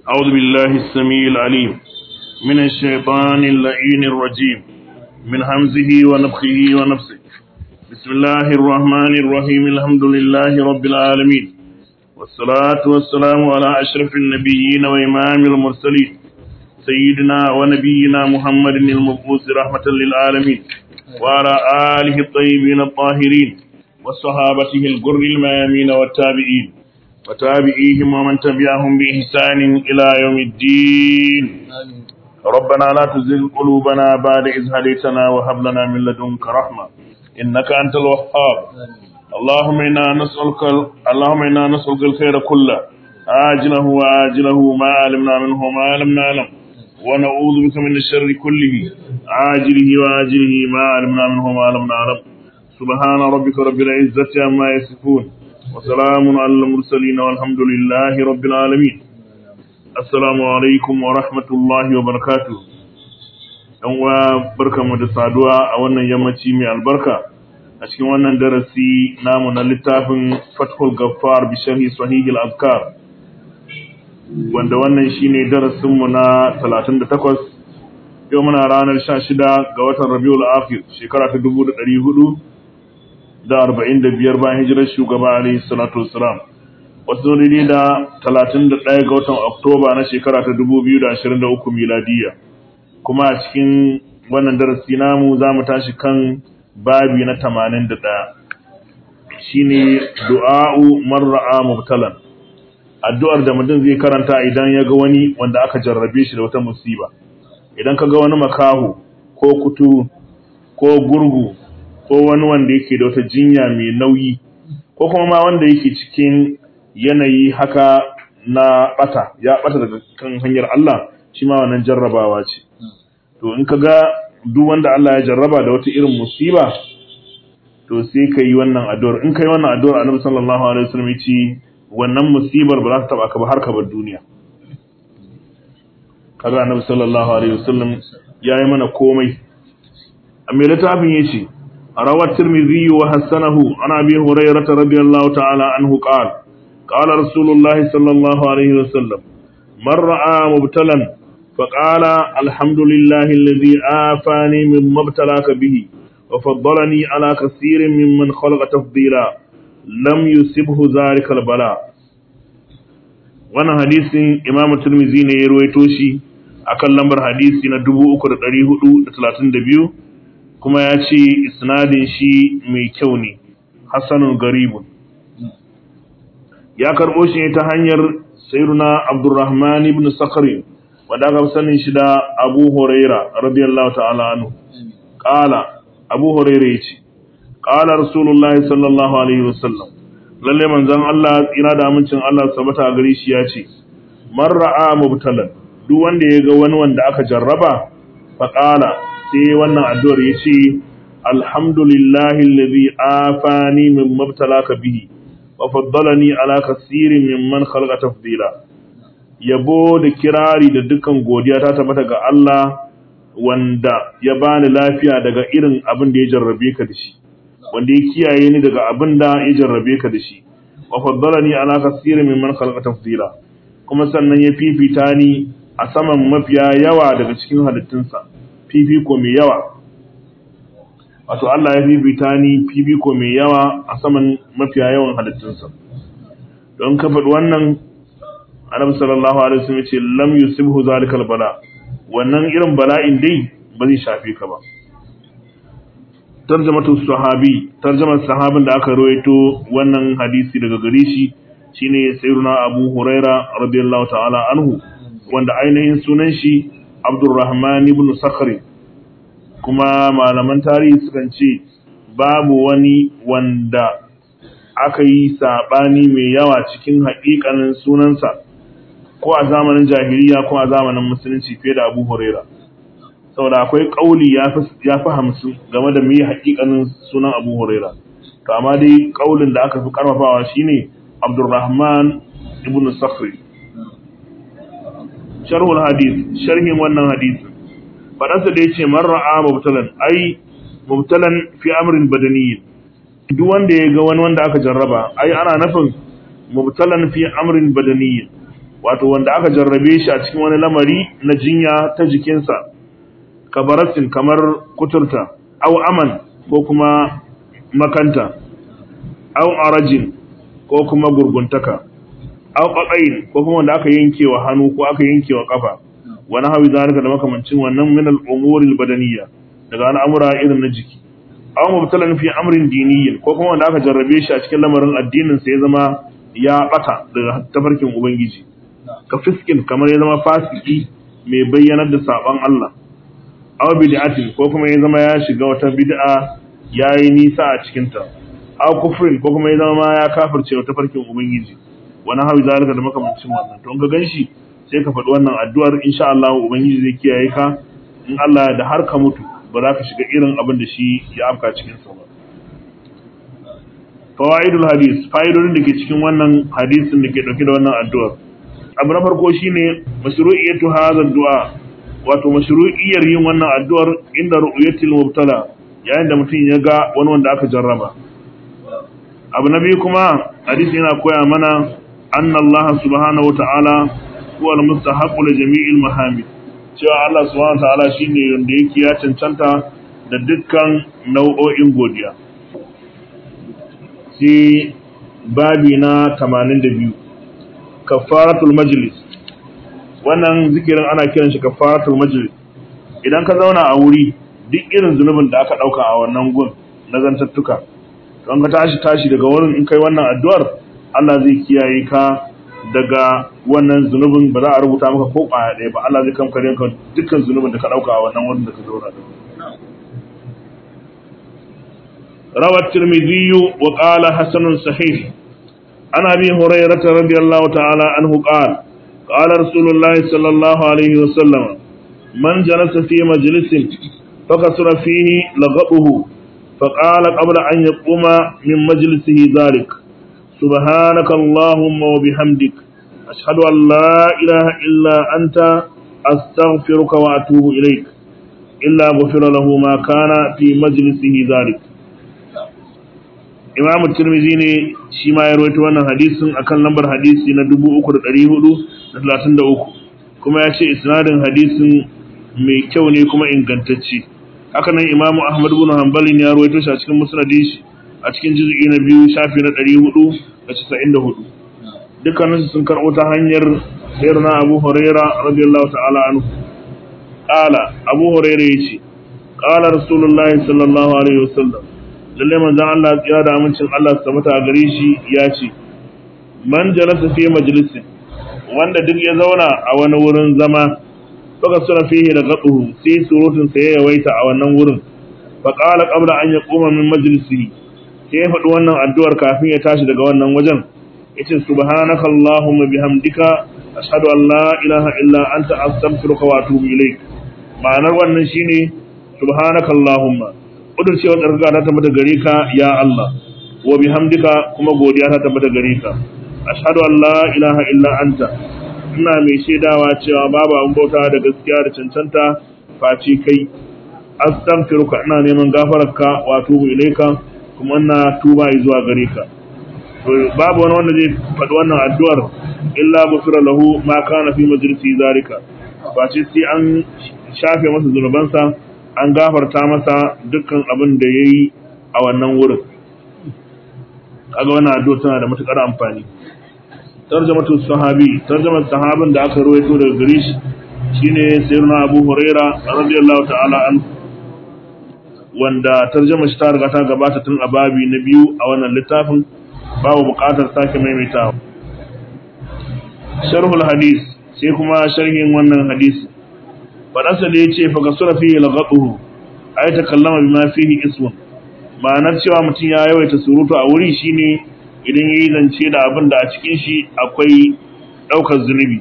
أعوذ بالله السميع العليم من الشيطان اللعين الرجيم من همزه ونفخه ونفسه بسم الله الرحمن الرحيم الحمد لله رب العالمين والصلاة والسلام على أشرف النبيين وإمام المرسلين سيدنا ونبينا محمد المبعوث رحمة للعالمين وعلى آله الطيبين الطاهرين وصحابته الغر الميامين والتابعين وتابعيهم ومن تبعهم بإحسان إلى يوم الدين ربنا لا تزغ قلوبنا بعد إذ هديتنا وهب لنا من لدنك رحمة إنك أنت الوهاب اللهم إنا نسألك اللهم إنا نسألك الخير كله عاجله وآجله ما علمنا منه وما لم نعلم ونعوذ بك من الشر كله عاجله وآجله ما علمنا منه وما لم نعلم سبحان ربك رب العزة عما يصفون وسلام على المرسلين والحمد لله رب العالمين السلام عليكم ورحمة الله وبركاته ɗan uwa barkamu da saduwa a wannan yammaci mai albarka a cikin wannan darasi namu na littafin Fathul Gaffar bi sharhi Sahih al-Azkar wanda wannan shine darasin mu na 38 yau muna ranar 16 ga watan Rabiul Akhir shekara ta 1400 da arba'in da biyar bayan hijirar shugaba alayhi salatu wassalam wasu daidai da talatin da ɗaya ga watan oktoba na shekara ta dubu biyu da ashirin da uku miladiya kuma a cikin wannan darasi namu za mu tashi kan babi na tamanin da ɗaya shine du'a'u marra'a mubtalan addu'ar da mutum zai karanta idan ya ga wani wanda aka jarrabe shi da wata musiba idan ka ga wani makaho ko kutu ko gurgu ko wani wanda yake da wata jinya mai nauyi ko kuma ma wanda yake cikin yanayi haka na bata ya bata daga kan hanyar Allah shi ma wannan jarrabawa ce to in ka ga duk wanda Allah ya jarraba da wata irin musiba to sai ka yi wannan addu'ar in ka yi wannan addu'ar annabi sallallahu alaihi wasallam ya ce wannan musibar ba za ta taba ka ba har ka bar duniya kaga annabi sallallahu alaihi wasallam ya yi mana komai a mai littafin ya ce روى الترمذي وحسنه عن ابي هريره رضي الله تعالى عنه قال قال رسول الله صلى الله عليه وسلم من راى مبتلا فقال الحمد لله الذي آفاني مما ابتلاك به وفضلني على كثير ممن خلق تفضيلا لم يصبه ذلك البلاء wannan hadisin imamu turmizi ne ya ruwaito shi akan lambar hadisi na 3432 kuma ya ce isnadin shi mai kyau ne hassanun garibun ya karɓo shi ne ta hanyar sayyiduna abdurrahman ibn sakari wadda aka sanin shi da abu huraira radiyallahu ta'ala anhu qala abu huraira yace qala rasulullahi sallallahu alaihi wasallam lalle manzon Allah tsira da amincin Allah sabata a gare shi yace man ra'a mubtalan duk wanda ya ga wani wanda aka jarraba fa qala sai wannan addu'ar ya ce, Alhamdulillahi lalazi afani min mabtalaka bihi, wa faddalani ala kasirin min man khalqa tafdila. Yabo da kirari da dukan godiya ta tabbata ga Allah wanda ya bani lafiya daga irin abin da ya jarrabe ka da shi, wanda ya kiyaye ni daga abin da ya jarrabe ka da shi, wa faddalani ala kasirin min man khalqa tafdila. Kuma sannan ya fifita ni a saman mafiya yawa daga cikin halittunsa. fifiko mai yawa wato Allah ya fifita ni fifiko mai yawa a saman mafiya yawan halittunsa don ka faɗi wannan annabi sallallahu alaihi wasallam ce lam yusibhu zalikal bala wannan irin bala'in dai ba zai shafe ka ba tarjamatu sahabi tarjamar sahabin da aka rawaito wannan hadisi daga gare shi shine sayyiduna Abu Huraira radiyallahu ta'ala anhu wanda ainihin sunan shi Abdurrahman ibn Sakhri kuma malaman tarihi sukan ce babu wani wanda aka yi sabani mai yawa cikin haƙiƙanin sunansa ko a zamanin jahiliya ko a zamanin musulunci fiye da Abu Huraira saboda akwai kauli ya fi hamsin game da mai haƙiƙanin sunan Abu Huraira to amma dai kaulin da aka fi karfafawa shine Abdurrahman ibn Sakhri sharhul hadith sharhin wannan hadisi fadansa da yace man ra'a mubtalan ai mubtalan fi amrin badani duk wanda ya ga wani wanda aka jarraba ai ana nufin mubtalan fi amrin badani wato wanda aka jarrabe shi a cikin wani lamari na jinya ta jikinsa kabaratin kamar kuturta au aman ko kuma makanta au arajin ko kuma gurguntaka au qaqain ko kuma wanda aka yanke wa hannu ko aka yanke wa kafa wani hawi zalika da makamancin wannan min al-umuri al-badaniyya daga al'amura irin na jiki aw mubtalan fi amrin diniyyin ko kuma wanda aka jarrabe shi a cikin lamarin addinin sa ya zama ya bata daga tafarkin ubangiji ka fiskin kamar ya zama fasiki mai bayyanar da saban Allah aw bid'atin ko kuma ya zama ya shiga wata bid'a yayi nisa a cikin ta aw kufrin ko kuma ya zama ya kafirce wa tafarkin ubangiji wani hawi zalika da makamancin wannan to ga ganshi sai ka faɗi wannan addu'ar insha Allah ubangiji zai kiyaye ka in Allah da har ka mutu ba za ka shiga irin abin da shi ya afka cikin sa ba fawaidul hadis fa'idodin da ke cikin wannan hadisin da ke dauke da wannan addu'ar abu na farko shine mashru'iyatu hadha du'a wato mashru'iyyar yin wannan addu'ar inda ru'yatil mubtala yayin da mutum ya ga wani wanda aka jarraba abu na biyu kuma hadisi yana koya mana anna Allah subhanahu wa ta'ala huwa al-mustahaqqu li jami'il mahamid cewa Allah subhanahu wa ta'ala shine wanda yake ya cancanta da dukkan nau'o'in godiya sai babi na 82 kafaratul majlis wannan zikirin ana kiran shi kafaratul majlis idan ka zauna a wuri duk irin zunubin da aka dauka a wannan gun na zantattuka don ka tashi tashi daga wurin in kai wannan addu'ar Allah zai kiyaye ka daga wannan zunubin ba za a rubuta maka ko kwaya ɗaya ba Allah zai kamkare ka dukkan zunubin da ka dauka a wannan wurin da ka zauna da روى الترمذي وقال حسن صحيح عن ابي هريره رضي الله تعالى عنه قال قال رسول الله صلى الله عليه وسلم من جلس في مجلس فكسر فيه لغطه فقال قبل ان يقوم من مجلسه ذلك سبحانك اللهم وبحمدك اشهد ان لا اله الا انت استغفرك واتوب اليك الا غفر له ما كان في مجلسه ذلك imamu tirmizi ne shi ma ya rawaito wannan hadisin akan lambar hadisi na 3433 kuma ya ce isnadin hadisin mai kyau ne kuma ingantacce haka nan imamu ahmad bin hanbalin ya rawaito shi a cikin musnadin shi a cikin juz'i na biyu shafi na 494 dukkaninsu sun karɓo ta hanyar sayyidina abu huraira radiyallahu ta'ala anhu qala abu huraira yace qala rasulullahi sallallahu alaihi wasallam lalle manzon Allah ya da amincin Allah su tabbata gare shi ya ce man jalasa fi majlisin wanda duk ya zauna a wani wurin zama baka suna fihi da gaduhu sai surutun sa ya yawaita a wannan wurin fa qala qabla an yaquma min majlisihi sai ya faɗi wannan addu'ar kafin ya tashi daga wannan wajen yace subhanaka allahumma bihamdika ashhadu an la ilaha illa anta astaghfiruka wa atubu ilaik ma'anar wannan shine subhanaka allahumma kudurcewar tsarkaka ta tabbata gare ka ya Allah wa bihamdika kuma godiya ta tabbata gare ka ashhadu an la ilaha illa anta ina mai shaidawa cewa babu an bauta da gaskiya da cancanta face kai astaghfiruka ina neman gafararka wa tubu ilaika kuma ina tuba zuwa gare ka to babu wani wanda zai faɗi wannan addu'ar illa gufira lahu ma kana fi majlisi zalika face sai an shafe masa zunubansa an gafarta masa dukkan abin da ya yi a wannan wurin kaga wannan addu'a tana da matukar amfani tarjamatu sahabi tarjamar sahabin da aka rawaito daga gare shi shine sayyidina Abu Huraira radiyallahu ta'ala an wanda tarjamar shi ta riga ta gabata tun a babi na biyu a wannan littafin babu buƙatar sake maimaitawa sharhul hadis sai kuma sharhin wannan hadisi faɗansa da ya ce fa kasura fihi laghaduhu ay takallama bima fihi ismun ma'anar cewa mutum ya yawaita surutu a wuri shine idan yayi zance da abin da a cikin shi akwai daukar zunubi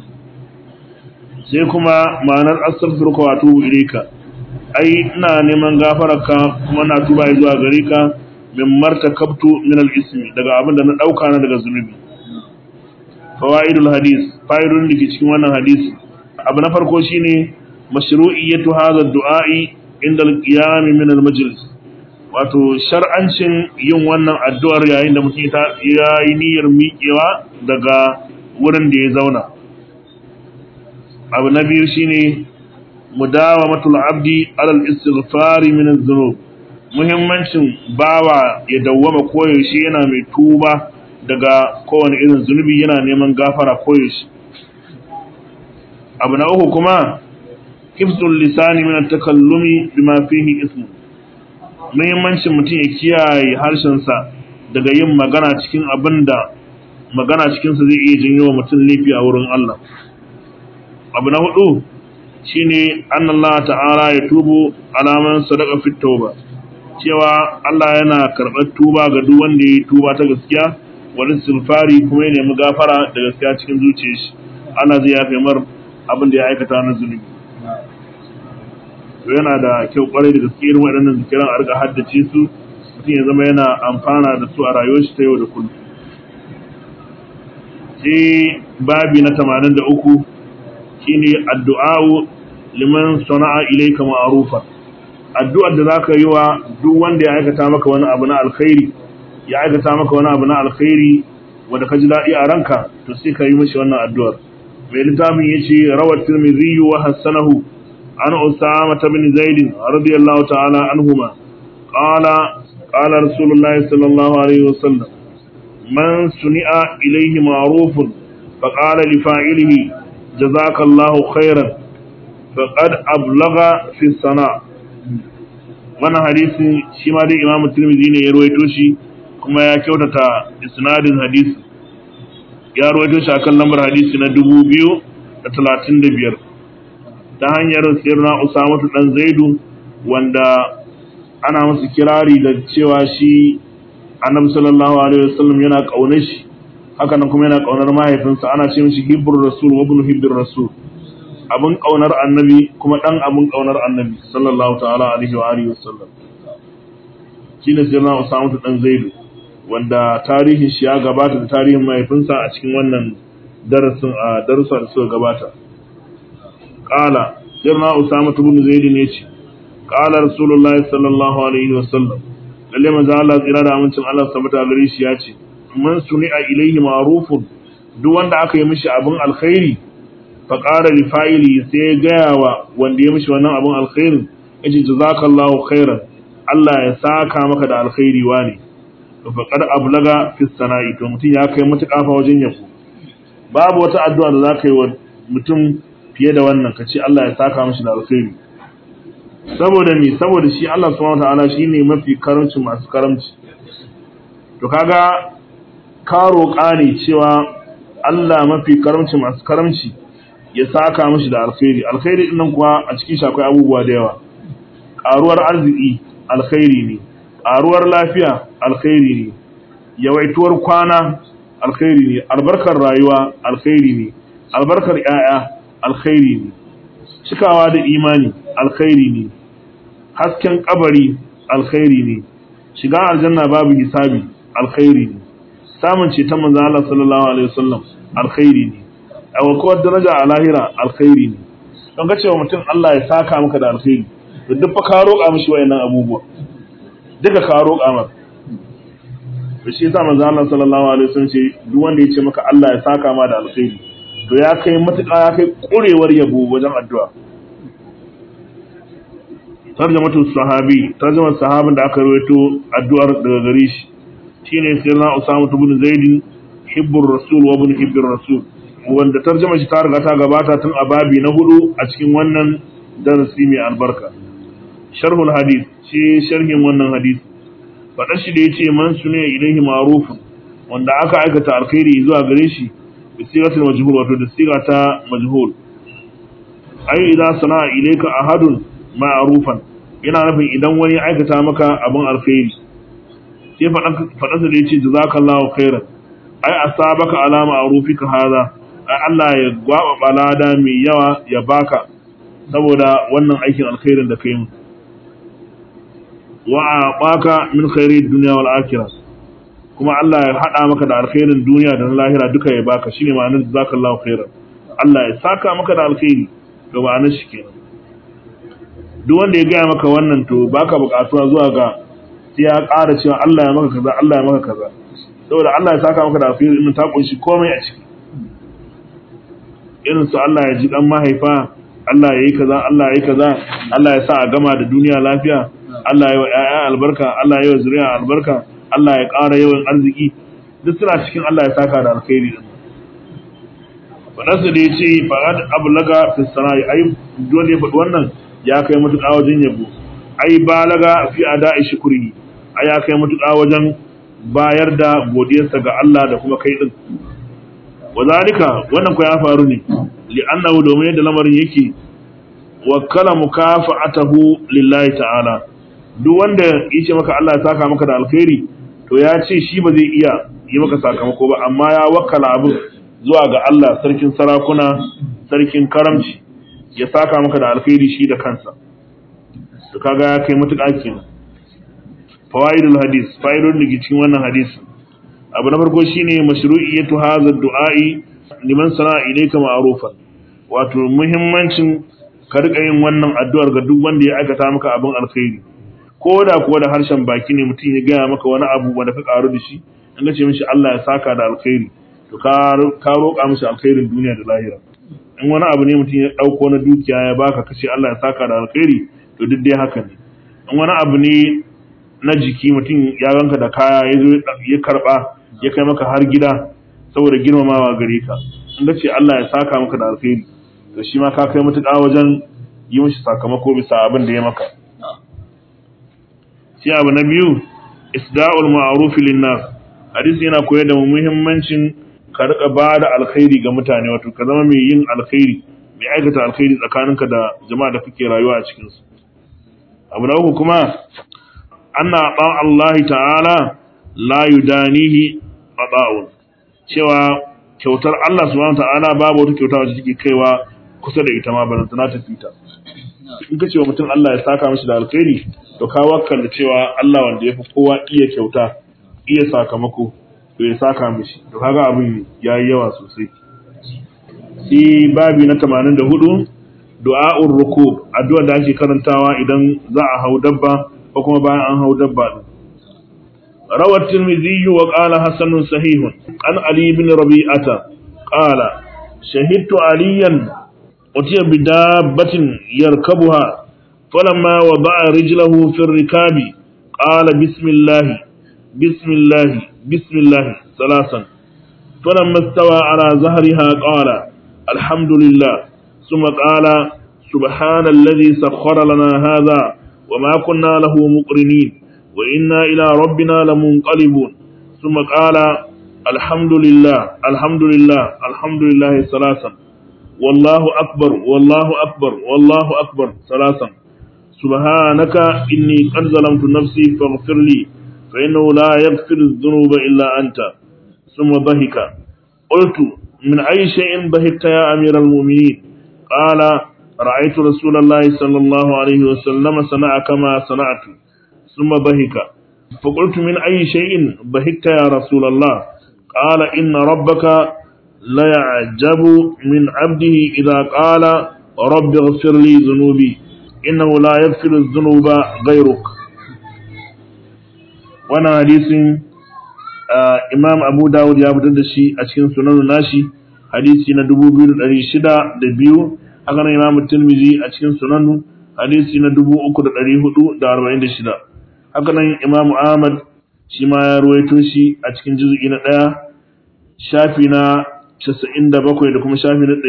sai kuma ma'anar astaghfiruka wa atubu ilayka ai ina neman gafararka kuma na tuba zuwa gare ka min martakabtu min al-ismi daga abin da na dauka na daga zunubi fawaidul hadis fa'idun da ke cikin wannan hadisi abu na farko shine mashru'iyyatu hadha ad-du'a'i inda al-qiyam min al-majlis wato shar'ancin yin wannan addu'ar yayin da mutum ya yi niyyar miƙewa daga wurin da ya zauna abu na biyu shine mudawamatul abdi alal istighfari min adh-dhunub muhimmancin bawa ya dawwama koyaushe yana mai tuba daga kowane irin zunubi yana neman gafara koyaushe abu na uku kuma hifzul lisani min at-takallumi bima fihi ismu muhimmancin mutum ya kiyaye harshensa daga yin magana cikin abin da magana cikinsa zai iya janyo wa mutum laifi a wurin Allah abu na hudu shine annallah ta'ala ya tubu alaman sadaka fit tauba cewa Allah yana karɓar tuba ga duk wanda ya yi tuba ta gaskiya wani sulfari kuma ya nemi gafara da gaskiya cikin zuciyar shi Allah zai yafe mar abin da ya aikata na zunubi to yana da kyau kwarai da gaske irin waɗannan zikiran a riga haddace su mutum ya zama yana amfana da su a rayuwar shi ta yau da kullum sai babi na 83 shine addu'a liman sana'a ilayka ma'rufa addu'ar da zaka yi wa duk wanda ya aikata maka wani abu na alkhairi ya aikata maka wani abu na alkhairi wanda ka ji daɗi a ranka to sai ka yi mishi wannan addu'ar mai littafin yace rawat tirmidhi wa hasanahu an usama bin zaid radiyallahu ta'ala anhuma qala qala rasulullahi sallallahu alaihi wasallam man suni'a ilayhi ma'rufun faqala li fa'ilihi jazakallahu khairan faqad ablagha fi sana' wannan hadisin shi ma dai imamu tirmidhi ne ya ruwaito shi kuma ya kyautata isnadin hadisi ya ruwaito shi akan lambar hadisi na dubu biyu da talatin da biyar ta hanyar sirna usamatu dan zaidu wanda ana masa kirari da cewa shi annabi sallallahu alaihi wasallam yana kaunar shi haka nan kuma yana kaunar mahaifinsa ana ce mishi hibbur rasul wa ibn hibbur rasul abin kaunar annabi kuma dan abin kaunar annabi sallallahu ta'ala alaihi wa alihi wasallam shine sirna Usama dan Zaidu wanda tarihin shi ya gabata da tarihin mahaifinsa a cikin wannan darasin a darussa da suka gabata qala sirna Usama ibn Zaid ne ce qala rasulullahi sallallahu alaihi wasallam lalle manzo Allah tsira da amincin Allah sabata gare shi ya ce man suni'a ilaihi ma'rufun duk wanda aka yi mishi abin alkhairi faƙara li fa'ili sai ya gaya wa wanda ya mishi wannan abin alkhairin ya ce jazakallahu khairan Allah ya saka maka da alkhairi wa ne to faqad ablaga fi sana'i to mutum ya kai matuƙa fa wajen yabo babu wata addu'a da za ka yi wa mutum fiye da wannan ka ce Allah ya saka mishi da alkhairi saboda me saboda shi Allah subhanahu wataala shine mafi karamci masu karamci to kaga ka roƙa ne cewa Allah mafi karamci masu karamci ya saka mishi da alkhairi alkhairi din nan kuwa a cikin shi akwai abubuwa da yawa karuwar arziki alkhairi ne karuwar lafiya alkhairi ne yawaituwar kwana alkhairi ne albarkar rayuwa alkhairi ne albarkar yaya alkhairi ne cikawa da imani alkhairi ne hasken kabari alkhairi ne shiga aljanna babu hisabi alkhairi ne samun ceton manzon Allah sallallahu alaihi wasallam alkhairi ne a wakowar daraja a lahira alkhairi ne don ga cewa mutum Allah ya saka maka da alkhairi da duk fa ka roƙa mishi wayannan abubuwa duka ka roƙa maka to shi yasa manzo Allah sallallahu alaihi wasallam ce duk wanda ya ce maka Allah ya saka ma da alkhairi to ya kai matuƙa ya kai ƙurewar yabo wajen addu'a tarjamatu sahabi tarjamar sahabin da aka rawaito addu'ar daga gare shi shine sayyidina Usama ibn Zaid hibbur rasul wa ibn hibbir rasul wanda tarjama shi ta riga ta gabata tun a babi na hudu a cikin wannan darasi mai albarka sharhul hadith shi sharhin wannan hadith faɗar shi da yace man sune ilaihi ma'ruf wanda aka aikata alkhairi zuwa gare shi bi sigatul majhul wato da siga ta majhul ai idan sana'a ilaika ahadun ma'rufan yana nufin idan wani ya aikata maka abin alkhairi sai faɗarsa da yace jazakallahu khairan ai asabaka ala ma'rufika hadha Allah ya gwaba balada mai yawa ya baka saboda wannan aikin alkhairin da kai mu wa baka min khairi dunya wal akhirah kuma Allah ya hada maka da alkhairin duniya da na lahira duka ya baka shine ma'anar jazakallahu khairan Allah ya saka maka da alkhairi ga ma'anar shi kenan duk wanda ya gaya maka wannan to baka bukatuwa zuwa ga sai ya ƙara cewa Allah ya maka kaza Allah ya maka kaza saboda Allah ya saka maka da alkhairi din ta kunshi komai a ciki irin su Allah ya ji dan mahaifa Allah ya yi kaza Allah ya yi kaza Allah ya sa a gama da duniya lafiya Allah ya yi wa ƴaƴa albarka Allah ya yi wa zuriya albarka Allah ya ƙara yawan arziki duk suna cikin Allah ya saka da alkhairi din fadarsa da ya ce fa'ad ablaga fi sana'i ai dole ya faɗi wannan ya kai matuƙa wajen yabo ai balaga fi ada'i shukri ai ya kai matuƙa wajen bayar da godiyarsa ga Allah da kuma kai din wazalika wannan ko ya faru ne li'annahu domin yadda lamarin yake wakkala mukafa'atahu lillahi ta'ala duk wanda yace maka Allah ya saka maka da alkhairi to ya ce shi ba zai iya yi maka sakamako ba amma ya wakkala abin zuwa ga Allah sarkin sarakuna sarkin karamci ya saka maka da alkhairi shi da kansa to kaga ya kai mutuƙa kenan fawaidul hadis fa'idodin da ke cikin wannan hadisi abu na farko shine mashru'iyatu hadha du'a'i liman sana'a ilayka ma'rufan wato muhimmancin ka rika yin wannan addu'ar ga duk wanda ya aikata maka abin alkhairi ko da kuwa da harshen baki ne mutum ya gaya maka wani abu wanda ka karu da shi an ga ce mishi Allah ya saka da alkhairi to ka ka roƙa mishi alkhairin duniya da lahira in wani abu ne mutum ya dauko na dukiya ya baka kace Allah ya saka da alkhairi to duk dai haka ne in wani abu ne na jiki mutum ya ganka da kaya ya zo ya karba ya kai maka har gida saboda girmamawa gare ka in ga ce Allah ya saka maka da alkhairi to shi ma ka kai mutuƙa wajen yi mishi sakamako bisa abin da ya maka sai abu na biyu isda'ul ma'ruf linnas hadisi yana koyar da muhimmancin ka rika ba da alkhairi ga mutane wato ka zama mai yin alkhairi mai aikata alkhairi tsakaninka da jama'a da kake rayuwa a cikin su abu na uku kuma anna ba Allah ta'ala la yudanihi qada'un cewa kyautar Allah subhanahu ta'ala babu wata kyauta wacce take kaiwa kusa da ita ma ba ta ta fita in ka ce wa mutum Allah ya saka mishi da alkhairi to ka wakkala cewa Allah wanda ya fi kowa iya kyauta iya sakamako to ya saka mishi to kaga abin yayi yawa sosai sai babi na 84 du'a'ur rukub addu'a da ake karantawa idan za a hau dabba ko kuma bayan an hau dabba din روى الترمذي وقال حسن صحيح عن علي بن ربيعة قال شهدت عليا أتي بدابة يركبها فلما وضع رجله في الركاب قال بسم الله بسم الله بسم الله ثلاثا فلما استوى على ظهرها قال الحمد لله ثم قال سبحان الذي سخر لنا هذا وما كنا له مقرنين وإنا إلى ربنا لمنقلبون ثم قال الحمد لله الحمد لله الحمد لله ثلاثا والله أكبر والله أكبر والله أكبر ثلاثا سبحانك إني قد ظلمت نفسي فاغفر لي فإنه لا يغفر الذنوب إلا أنت ثم ضحك قلت من أي شيء ضحكت يا أمير المؤمنين قال رأيت رسول الله صلى الله عليه وسلم صنع كما صنعت ثم ضحك فقلت من أي شيء ضحكت يا رسول الله قال إن ربك ليعجب من عبده إذا قال رب اغفر لي ذنوبي إنه لا يغفر الذنوب غيرك وانا حديث imam abu dawud ya fitar da shi a cikin sunan nashi hadisi na 2602 haka nan imam tirmidhi a cikin sunan hadisi na 3446 haka nan imam ahmad shi ma ya ruwaito shi a cikin juz'i na ɗaya shafi na 97 da kuma shafi na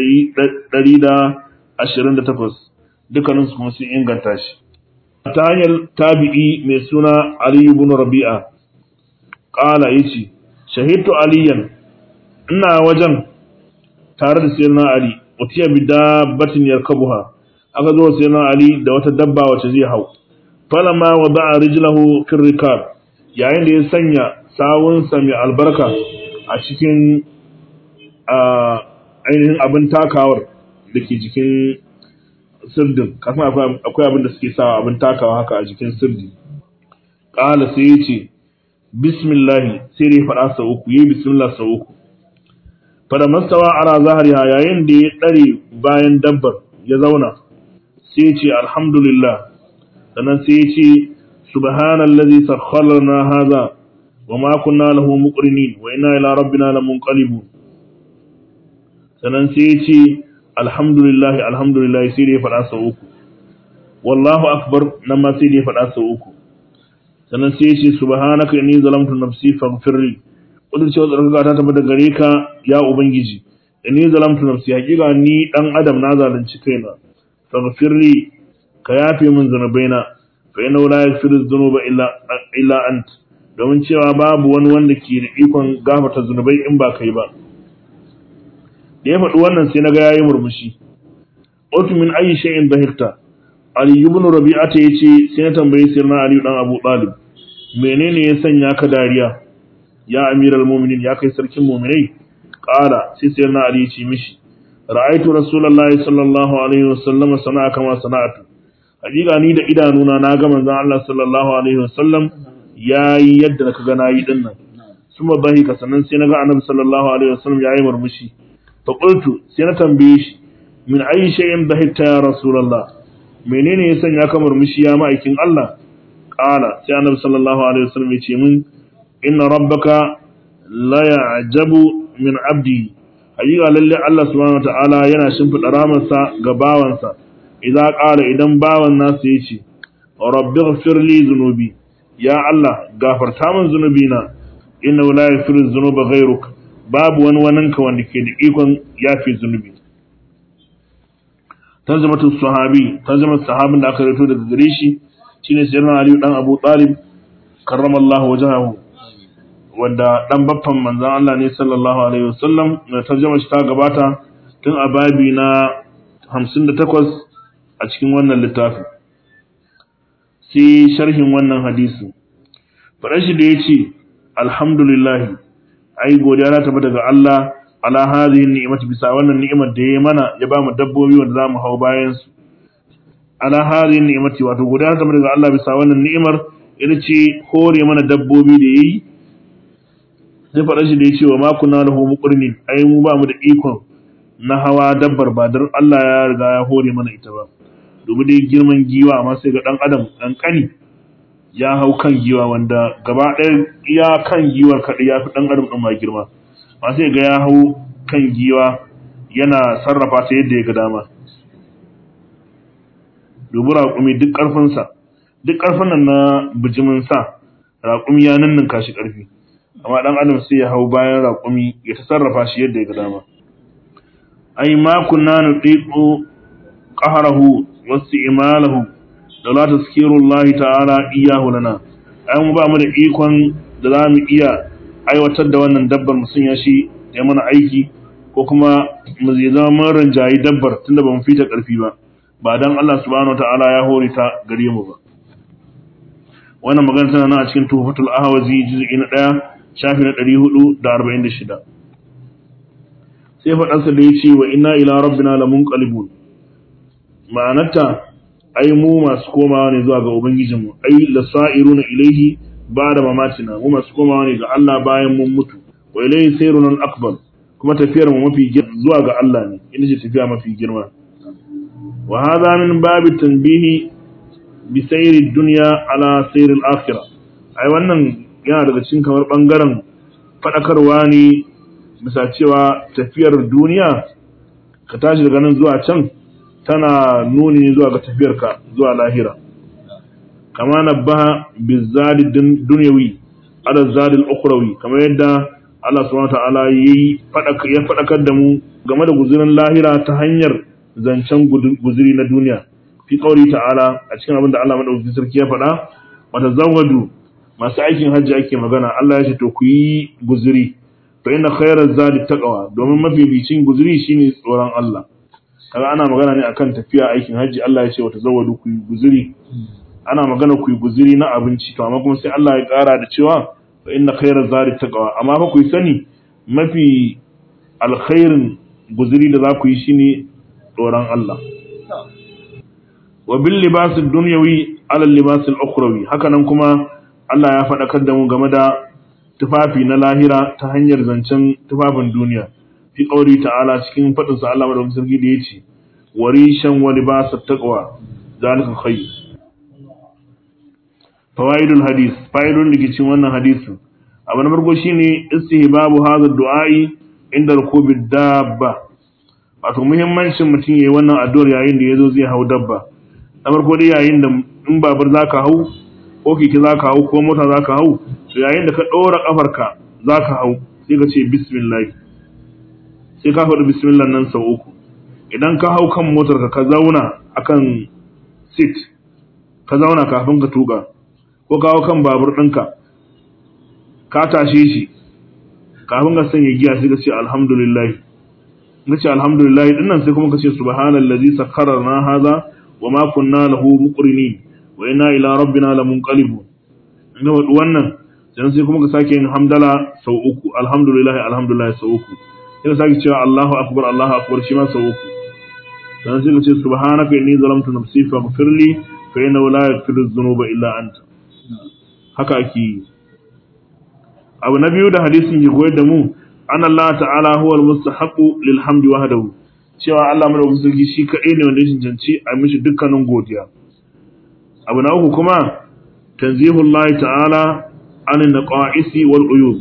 128 dukkaninsu kuma sun inganta shi ta hanyar tabi'i mai suna ali ibn rabi'a ƙala ya ce, Shahidtu aliyan, ina wajen tare da sayyidina Ali, wata bi dabbatin yarkabuha, aka zo sayyidina Ali da wata dabba wacce zai hau. Falama wa da'a rijlahu fil rikab, yayin da ya sanya sawunsa mai albarka a cikin ainihin abin takawar da ke jikin sirdin, kafin akwai abin da suke sawa abin takawa haka a jikin sirdi. Ƙala sai ya ce, bismillahi sai dai faɗa sau uku yi bismillah sau uku fada mastawa ala zahariha yayin da ya ɗare bayan dabbar ya zauna sai ce alhamdulillah sannan sai ya ce subhanallazi sakhkhara lana hadha wa ma kunna lahu muqrinin wa inna ila rabbina lamunqalibun sannan sai ya ce alhamdulillah alhamdulillah sai da ya faɗa sau uku wallahu akbar nan ma sai da ya faɗa sau uku sannan sai ya ce subhanaka inni zalamtu nafsi faghfirli wadda cewa tsarkaka ta tabbata gare ka ya ubangiji inni zalamtu nafsi hakika ni dan adam na zalunci kaina faghfirli ka yafe min zunubaina fa inna la yaghfiru dhunuba illa illa ant domin cewa babu wani wanda ke da ikon gafarta zunubai in ba kai ba da ya faɗi wannan sai naga yayi murmushi otu min ayi shay'in bahirta ali ibn rabi'ata yace sai na tambaye sirna ali dan abu talib menene ya sanya ka dariya ya amiral mu'minin ya kai sarkin mu'minai qala sai sirna ali yace mishi ra'aytu rasulullahi sallallahu alaihi wasallam sana'a kama sana'atu hakika ni da idanuna na ga manzon Allah sallallahu alaihi wasallam yayi yadda ka ga nayi din nan suma bahi ka sannan sai naga annabi sallallahu alaihi wasallam yayi murmushi fa qultu sai na tambaye shi min ayi shay'in bahita ya rasulullah menene ya sanya ka murmushi ya ma'aikin Allah qala sai annabi sallallahu alaihi wasallam ya ce min inna rabbaka la ya'jabu min abdi hakika lalle Allah subhanahu wataala yana shimfida ramarsa ga bawansa idan ƙara idan bawan nasu ya ce rabbi ghfirli zunubi ya Allah gafarta min zunubi na inna la yaghfiru dhunuba ghayruk babu wani waninka wanda ke da ikon yafi zunubi tarjamatu sahabi tarjamat sahabin da aka rawaito daga gare shi shine sayyidina Ali dan Abu Talib karramallahu wajhahu wanda dan baffan manzon Allah ne sallallahu alaihi wasallam tarjama shi ta gabata tun a babi na 58 a cikin wannan littafin sai sharhin wannan hadisi faɗar shi da ya ce alhamdulillahi ai godiya na tafi daga Allah ala hadhihi ni'mati bisa wannan ni'imar da ya mana ya ba mu dabbobi wanda za mu hau bayan su ala hadhihi ni'mati wato godiya na tafi daga Allah bisa wannan ni'imar ita ce hore mana dabbobi da yayi sai faɗar shi da ya ce wa ma kunna lahu muqrinin ai mu ba mu da ikon na hawa dabbar ba don Allah ya riga ya hore mana ita ba domin dai girman giwa amma sai ga dan adam kankani ya hau kan giwa wanda gaba ɗaya ya kan giwar kaɗai ya fi ɗan adam ɗin ma girma amma sai ga ya hau kan giwa yana sarrafa ta yadda ya ga dama dubi raƙumi duk ƙarfinsa duk ƙarfin nan na bijimin sa raƙumi ya ninninka shi ƙarfi amma ɗan adam sai ya hau bayan raƙumi ya ta sarrafa shi yadda ya ga dama ai ma kunna nudiqu qahrahu wasti'malahu da la tazkirullahi ta'ala iyyahu lana ai mu ba mu da ikon da za mu iya aiwatar da wannan dabbar mu sun shi ya mana aiki ko kuma mu zai zama mun ranjayi dabbar tunda ba mu fita karfi ba ba dan Allah subhanahu ta'ala ya hore ta gare mu ba wannan magana tana nan a cikin tuhfatul ahwazi juz'i na 1 shafi na 446 sai faɗansa da ya ce wa ina ila rabbina lamun qalibun ma'anarta ai mu masu komawa ne zuwa ga ubangijinmu ai lasa'iruna ilaihi ba'da mamatina mu masu komawa ne ga Allah bayan mun mutu wa ilaihi sayrun akbar kuma tafiyar mu mafi zuwa ga Allah ne ina ce tafiya mafi girma wa hadha min babi tanbihi bi sayri dunya ala sayri al-akhirah ai wannan yana daga cikin kamar bangaren fadakarwa ne bisa cewa tafiyar duniya ka tashi daga nan zuwa can tana nuni zuwa ga tafiyarka zuwa lahira kama nabbaha bizadi dunyawi ala zadi al-ukhrawi kamar yadda Allah subhanahu wa ta'ala yayi ya fadakar da mu game da guzurin lahira ta hanyar zancen guzuri na duniya fi qauli ta'ala a cikin abin da Allah madaukakin sarki ya faɗa wata zawadu masu aikin hajji ake magana Allah ya ce to ku yi guzuri fa inna khayra zadi taqwa domin mafificin guzuri shine tsoron Allah kaga ana magana ne akan tafiya aikin hajji Allah ya ce wata zawadu ku yi guzuri ana magana ku yi guzuri na abinci to amma kuma sai Allah ya kara da cewa fa inna khayra zadi taqwa amma fa ku yi sani mafi alkhairin guzuri da za ku yi shine tsoron Allah wa bil libas ad-dunyawi ala libas al-ukhrawi hakanan kuma Allah ya faɗakar da mu game da tufafi na lahira ta hanyar zancen tufafin duniya fi ƙauri ta'ala cikin faɗin sa Allah madaukakin sarki da yace warishan wa libas at-taqwa zalika khayr fawaidul hadis faidun da ke cikin wannan hadisin abu na farko shine istihbabu hadha du'a'i inda rukubi dabba wato muhimmancin mutum yayi wannan addu'ar yayin da yazo zai hau dabba na farko dai yayin da in babur zaka hau ko keke zaka hau ko mota zaka hau to yayin da ka dora kafarka zaka hau sai ka ce bismillah sai ka faɗi bismillah nan sau uku idan ka hau kan motar ka ka zauna akan seat ka zauna kafin ka tuka ko ka hau kan babur ɗinka ka tashe shi kafin ka sanya giya sai ka ce alhamdulillah ka ce alhamdulillah din nan sai kuma ka ce subhanallazi sakkarana hadha wa ma kunna lahu muqrinin wa inna ila rabbina lamunqalibun ina wadu wannan sai sai kuma ka sake yin hamdala sau uku alhamdulillah alhamdulillah sau uku sai ka sake cewa Allahu akbar Allahu akbar shi ma sau uku dan sai ka ce subhanaka inni zalamtu nafsi faghfir li fa innahu la yaghfiru dhunuba illa anta haka ake yi abu na biyu da hadisin ke koyar da mu an Allah ta'ala huwa al-mustahaqu lil hamdi wahdahu cewa Allah madaukakin sarki shi kadai ne wanda ya cancanci a mishi dukkanin godiya abu na uku kuma tanzihullah ta'ala an naqaisi wal uyub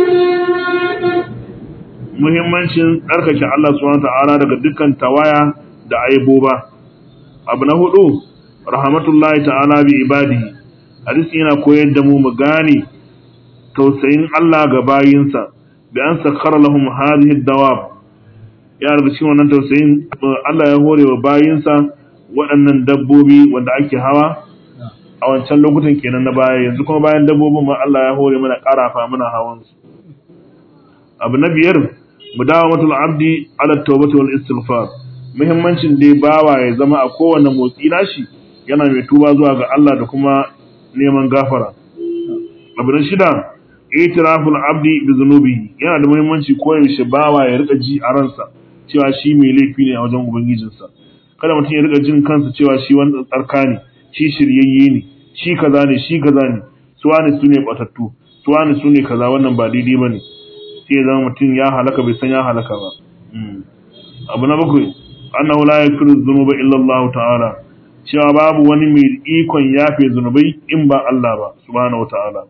muhimmancin tsarkake Allah subhanahu ta'ala daga dukkan tawaya da aiboba abu na hudu rahmatullahi ta'ala bi ibadihi hadisi yana koyar da mu mu gane tausayin Allah ga bayinsa bi an sakkara lahum hadhihi dawab ya daga cikin wannan tausayin Allah ya hore wa bayinsa waɗannan dabbobi wanda ake hawa a wancan lokutan kenan na baya yanzu kuma bayan dabbobin ma Allah ya hore mana ƙarafa muna hawan su abu na biyar mudawamatul abdi ala tawbati wal istighfar muhimmancin dai bawa ya zama a kowane motsi nashi yana mai tuba zuwa ga Allah da kuma neman gafara abu na shida itiraful abdi bi zunubi yana da muhimmanci koyaushe bawa ya rika ji a ransa cewa shi mai laifi ne a wajen ubangijinsa kada mutum ya rika jin kansa cewa shi wani tsarka ne shi shiryayye ne shi kaza ne shi kaza ne suwane su ne batattu suwane su ne kaza wannan ba daidai ba ne sai ya zama mutum ya halaka bai san ya halaka ba abu na bakwai annahu la yaghfiru dhunuba illa Allah ta'ala cewa babu wani mai ikon yafe zunubai in ba Allah ba subhanahu wa ta'ala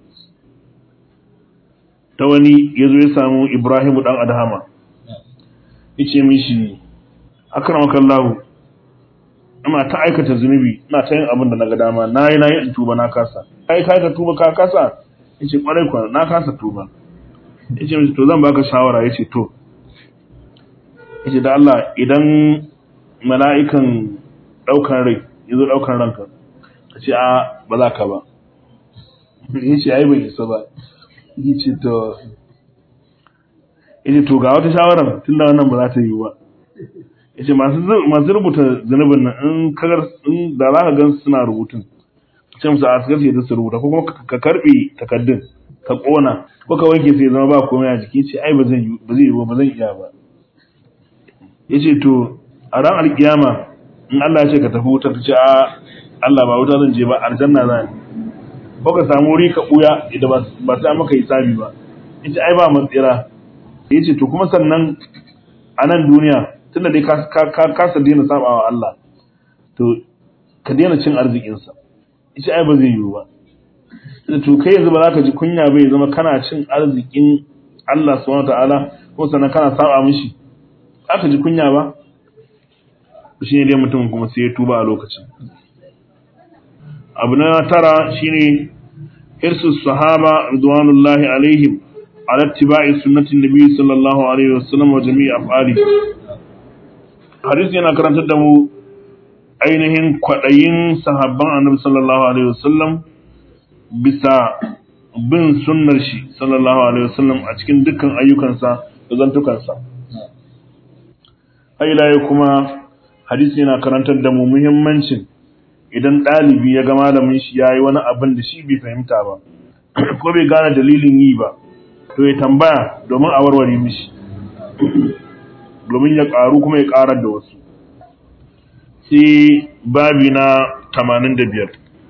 ta wani ya zo ya samu Ibrahimu ɗan Adhama, ya ce mishi, Akramakallahu, ina ta aikata zunubi, ina ta yin abin da na ga dama, na yi na yi in tuba na kasa. Ka yi ka tuba ka kasa? Ya ce, ƙwarai kwa, na kasa tuba. Ya ce mishi, to zan baka shawara, ya ce, to. Ya ce, da Allah, idan mala'ikan ɗaukan rai, ya zo ɗaukan ranka, ka ce, a, ba za ka ba. Ya ce, ai bai isa ba. yace to yace to ga wata shawara tunda wannan ba za ta yi ba yace masu masu rubuta zanubin nan in kagar in da za ka gan suna rubutun ce musu a asgar da su rubuta ko kuma ka karbe takaddun ka kona ko ka wanke sai zama ba komai a jiki ce ai ba zan yi ba zai yi ba zan iya ba yace to a ran alkiyama in Allah ya ce ka tafi wuta ka ce a Allah ba wuta zan je ba aljanna zan ko ka samu wuri ka buya idan ba sai maka hisabi ba yace ai ba matsira yace to kuma sannan a nan duniya tunda dai ka ka kasa daina sabawa Allah to ka daina cin arzikin sa yace ai ba zai yiwu ba to kai yanzu ba za ka ji kunya bai zama kana cin arzikin Allah subhanahu wataala ko sannan kana saba mishi aka ji kunya ba shi ne dai mutum kuma sai ya tuba a lokacin abu na tara shine irsu sahaba ridwanullahi alaihim ala ittiba'i sunnatin nabi sallallahu alaihi wasallam wa jami'i af'ali hadisi yana karantar da mu ainihin kwadayin sahabban annabi sallallahu alaihi wasallam bisa bin sunnar shi sallallahu alaihi wasallam a cikin dukkan ayyukansa da zantukansa ila kuma hadisi yana karantar da mu muhimmancin idan ɗalibi ya ga malamin shi ya yi wani abin da shi bai fahimta ba ko bai gane dalilin yi ba to ya tambaya domin a warware mishi domin ya ƙaru kuma ya ƙarar da wasu sai babi na 85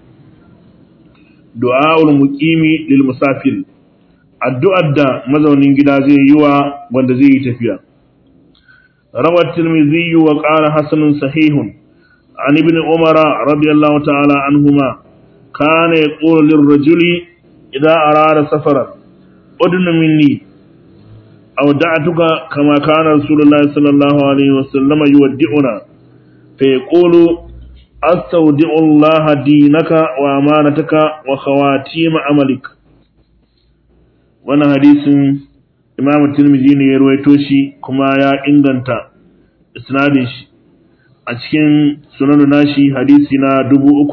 du'a'ul muqimi lil musafir addu'ar da mazaunin gida zai yi wa wanda zai yi tafiya rawat tirmidhi wa qala hasanun sahihun عن ابن عمر رضي الله تعالى عنهما كان يقول للرجل إذا أراد سفرا أدن مني أودعتك كما كان رسول الله صلى الله عليه وسلم يودعنا فيقول أستودع الله دينك وأمانتك وخواتيم عملك وانا حديث إمام الترمذي ne ya ruwaito shi kuma ya inganta isnadin shi a cikin sunanu nashi hadisi na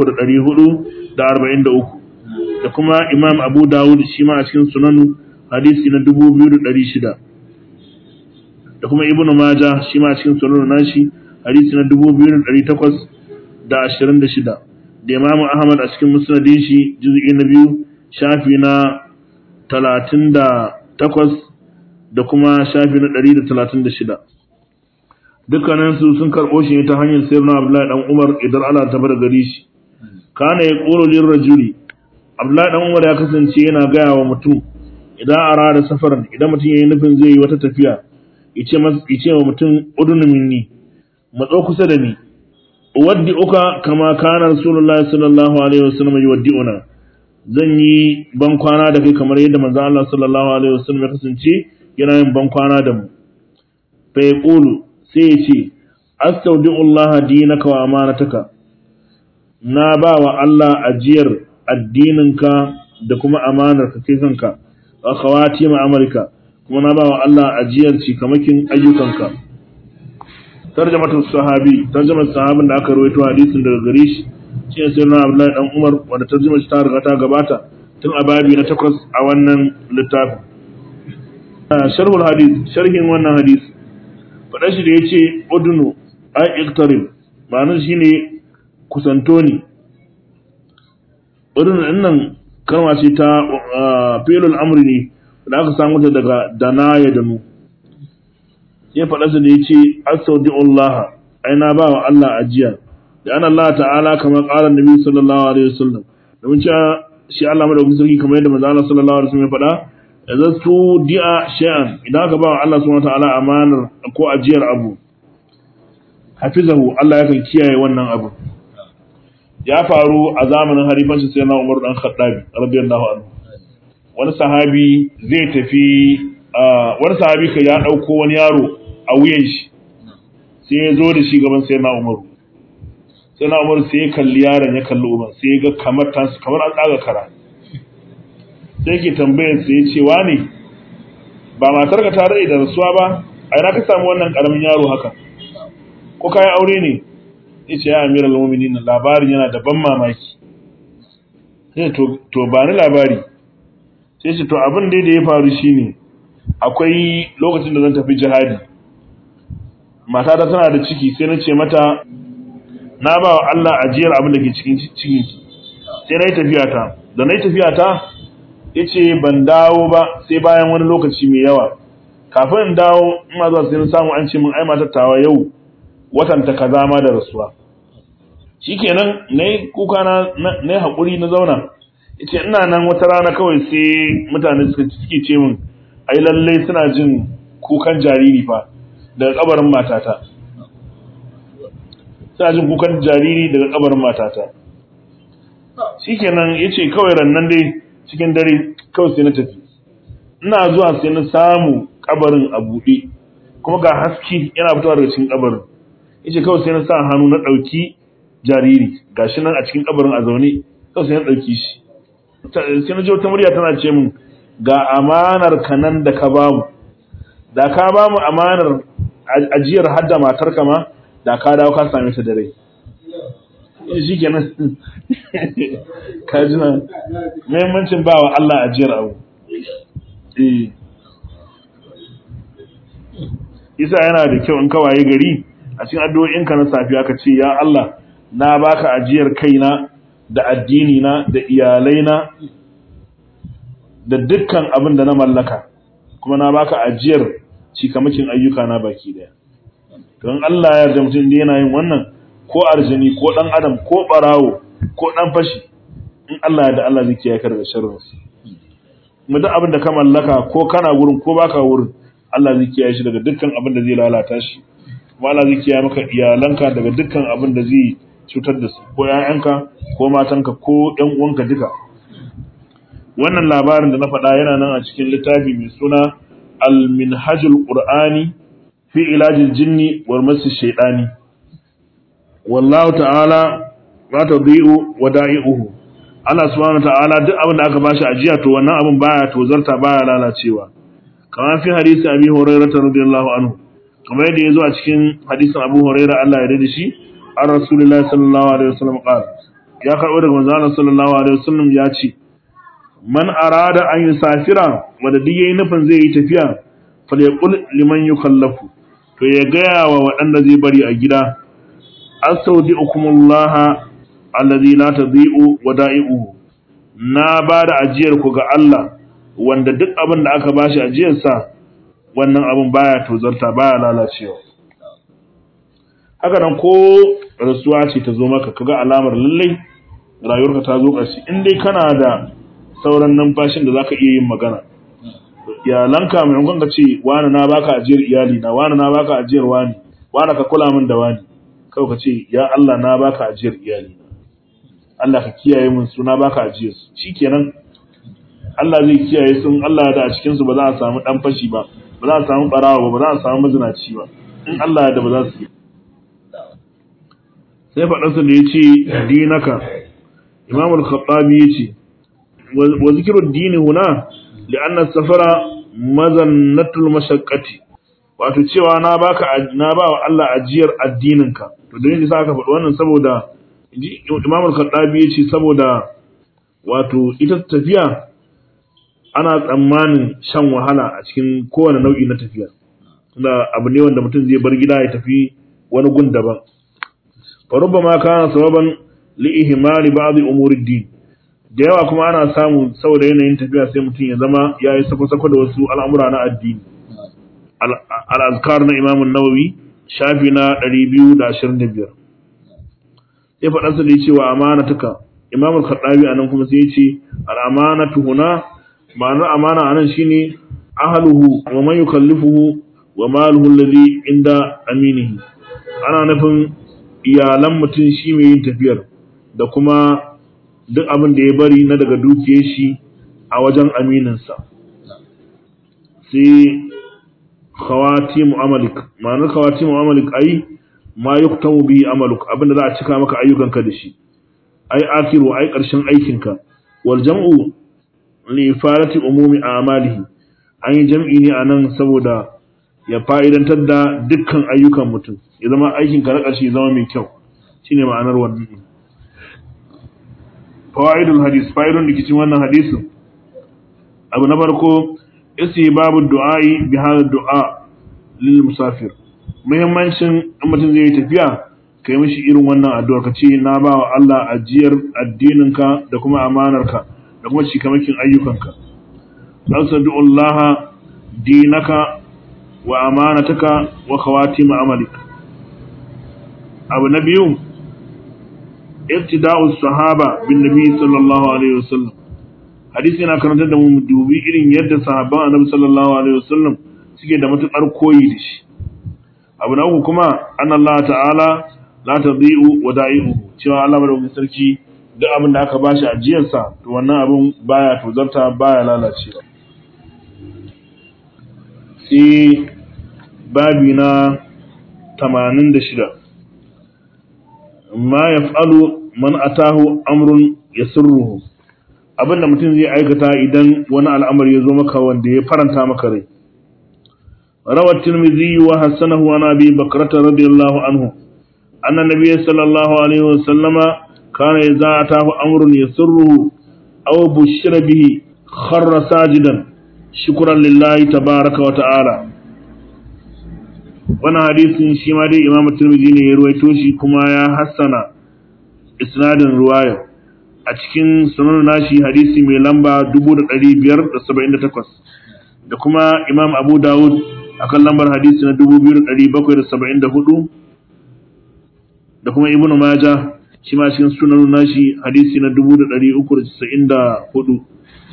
3443 da kuma Imam Abu Dawud shi ma a cikin sunanu hadisi na 2600 da kuma Ibn Majah shi ma a cikin sunanu nashi hadisi na 2826 da Imam Ahmad a cikin musnadin shi juz'i na biyu shafi na 38 da kuma shafi na 136 dukkaninsu sun karɓo shi ta hanyar sirna Abdullahi dan Umar idan Allah ta bar gari shi kana ya qulu lir rajuli Abdullahi dan Umar ya kasance yana gaya wa mutum idan arada safaran idan mutum yayi nufin zai yi wata tafiya yace masa yace wa mutum udunu minni matso kusa da ni waddi uka kama kana rasulullahi sallallahu alaihi wasallam yuwaddi'una zan yi ban kwana da kai kamar yadda manzo Allah sallallahu alaihi wasallam ya kasance yana yin ban kwana da mu fa yaqulu sai ya ce astaudi'ullah dinaka wa amanataka na ba wa Allah ajiyar addininka da kuma amanar ka kai kanka wa khawati ma'amalika kuma na ba wa Allah ajiyar cikamakin ayyukanka tarjamatu sahabi tarjamar sahabin da aka rawaito hadisin daga gare shi shi ne sayyidina Abdullahi dan Umar wanda tarjumar shi ta riga ta gabata tun a babi na takwas a wannan littafin sharhul hadith sharhin wannan hadisi faɗa shi da ya ce udunu ai iktarib ma'anar shi ne kusanto ni udunu ɗin nan kalma ce ta filul amri ne da aka samu ta daga dana ya danu sai faɗa shi da ya ce asaudi Allah ai na ba wa Allah ajiya da an Allah ta'ala kamar ƙarar nabi sallallahu alaihi wasallam domin cewa shi Allah madaukakin sarki kamar yadda manzo Allah sallallahu alaihi wasallam ya faɗa idan su di'a shay'an idan aka ba wa Allah subhanahu wataala amanar ko ajiyar abu hafizahu Allah yakan kiyaye wannan abu ya faru a zamanin halifancin sayyidina Umar dan Khattabi radiyallahu anhu wani sahabi zai tafi wani sahabi ka ya dauko wani yaro a wuyan shi sai ya zo da shi gaban sayyidina Umar sayyidina Umar sai ya kalli yaron ya kalli Umar sai ya ga kamar kamar an tsaga kara sai ke tambayar sai ya ce ne ba matar ka tare da rasuwa ba a ina ka samu wannan karamin yaro haka ko kai aure ne yace ya amiral mu'minin labarin yana da ban mamaki sai to to ba ni labari sai ce to abin da ya faru shine akwai lokacin da zan tafi jihadi mata ta tana da ciki sai na ce mata na ba wa Allah ajiyar abin da ke cikin cikin sai na yi tafiya ta da na yi tafiya ta yace ban dawo ba sai bayan wani lokaci mai yawa kafin in dawo ina zuwa sai na samu an ce min ai matar tawa yau watan ta kaza ma da rasuwa shikenan nayi kuka na nayi hakuri na zauna yace ina nan wata rana kawai sai mutane suka suke ce min ai lalle suna jin kukan jariri fa daga kabarin matata suna jin kukan jariri daga kabarin matata shikenan yace kawai rannan dai cikin dare kawai sai na tafi ina zuwa sai na samu kabarin a buɗe kuma ga haske yana fitowa daga cikin kabarin yace kawai sai na sa hannu na ɗauki jariri gashi nan a cikin kabarin a zaune kawai sai na ɗauki shi sai na ji wata murya tana ce min ga amanar ka nan da ka bamu da ka bamu amanar ajiyar hadda matar ka ma da ka dawo ka same ta da rai shi kenan ka ji na muhimmancin ba wa Allah ajiyar abu isa yana da kyau in kawaye gari a cikin addu'o'inka na safiya ka ce ya Allah na baka ajiyar kaina da addini na da iyalai na da dukkan abin da na mallaka kuma na baka ajiyar cikamakin ayyuka na baki daya don Allah ya yarda mutum yana yin wannan ko arjini ko dan adam ko barawo ko dan fashi in Allah ya da Allah zai kiyaye ka daga sharrin su mu duk abin da ka mallaka ko kana gurin ko baka wurin Allah zai kiyaye shi daga dukkan abin da zai lalata shi kuma Allah zai kiyaye maka iyalanka daga dukkan abin da zai cutar da su ko ƴaƴanka ko matanka ko ƴan uwanka duka wannan labarin da na faɗa yana nan a cikin littafi mai suna al-minhajul qur'ani fi ilajil jinni wal masi shaytani wallahu ta'ala ma tadhi'u wada'i'uhu Allah subhanahu ta'ala duk abin da aka bashi ajiya to wannan abin baya tozarta baya lalacewa kamar fi hadisi Abi Hurairah radiyallahu anhu kamar yadda yazo a cikin hadisin Abu Hurairah Allah ya rida shi an Rasulullahi sallallahu alaihi wasallam qala ya karbo daga manzo Allah sallallahu alaihi wasallam ya ce man arada an yusafira wanda duk yayi nufin zai yi tafiya falyaqul liman yukallafu to ya gaya wa waɗanda zai bari a gida astaudi'ukumullaha allazi la tadhi'u wada'i'uhu na ba da ajiyar ku ga Allah wanda duk abin da aka bashi ajiyar sa wannan abin baya tozarta baya lalacewa haka nan ko rasuwa ce ta zo maka kaga alamar lallai rayuwarka ta zo ƙarshe in dai kana da sauran numfashin da zaka iya yin magana iyalanka maimakon ka ce wani na baka ajiyar iyali na wani na baka ajiyar wani wani ka kula min da wani kawai ka ce ya Allah na baka ajiyar iyali na Allah ka kiyaye min su na baka ajiyar su shikenan Allah zai kiyaye sun Allah da a cikin su ba za a samu dan fashi ba ba za a samu barawa ba ba za a samu mazinaci ba in Allah ya da ba za su yi sai faɗansa da ya ce dinaka imam al-khattabi ya ce wa zikiru dini huna li'anna safara mazannatul mashaqqati wato cewa na baka na ba wa Allah ajiyar addininka to dan yasa aka faɗi wannan saboda imam al-khattabi ya ce saboda wato ita tafiya ana tsammanin shan wahala a cikin kowane nau'i na tafiya da abu ne wanda mutum zai bar gida ya tafi wani gun daban فربما كان سببا لإهمال بعض أمور الدين da yawa kuma ana samu saboda yanayin tafiya sai mutum ya zama ya yi sako-sako da wasu al'amura na addini al'azkar na imamun nawawi shafi na 225 ya faɗa su da ya ce wa amana tuka imamun kaɗabi a nan kuma sai ya ce al'amana tuhuna ma'anar amana a nan shine ahaluhu wa man yukallifuhu wa maluhu alladhi inda aminihi ana nufin iyalan mutum shi mai yin tafiyar da kuma duk abin da ya bari na daga dukiyar shi a wajen amininsa sai khawati mu'amalik ma'anar khawati mu'amalik ai ma yuktamu bihi amaluk abinda za a cika maka ayyukanka da shi ai akiru ai karshen aikinka wal jam'u li ifadati umumi a'malihi an yi jam'i ne anan saboda ya fa'idantar da dukkan ayyukan mutum ya zama aikin ka na ƙarshe ya zama mai kyau shine ma'anar wannan fawaidul hadis fa'idun da cikin wannan hadisin abu na farko isi babu du'a'i bi hada du'a lil musafir muhimmancin in mutum zai yi tafiya ka yi mishi irin wannan addu'a ka ce na ba wa Allah ajiyar addininka da kuma amanarka da kuma cikamakin ayyukanka Allah dinaka wa amanataka wa khawatim amalik abu na biyu iktida'us sahaba bin nabi sallallahu alaihi wasallam hadisi yana karantar da mu dubi irin yadda sahabban annabi sallallahu alaihi wasallam suke da matukar koyi da shi abu na uku kuma an Allah ta'ala la tadhi'u wa da'i'u cewa Allah madaukakin sarki duk abin da aka bashi ajiyarsa to wannan abin baya tozarta baya lalacewa sai babi na 86 ma yaf'alu man atahu amrun yasurruhu abinda mutum zai aikata idan wani al'amari ya zo maka wanda ya faranta maka rai روى الترمذي وحسنه عن ابي بكرة رضي الله عنه ان النبي صلى الله عليه وسلم كان اذا اتاه امر يسره او بشر به خر ساجدا شكرا لله تبارك وتعالى wannan hadisin shi ma dai imamu turmiji ne ya ruwaito shi kuma ya hassana isnadin ruwaya a cikin sunan nashi hadisi mai lamba 1578 da kuma imam abu dawud akan lambar hadisi na 2774 da kuma ibnu majah shi ma cikin sunan nashi hadisi na 394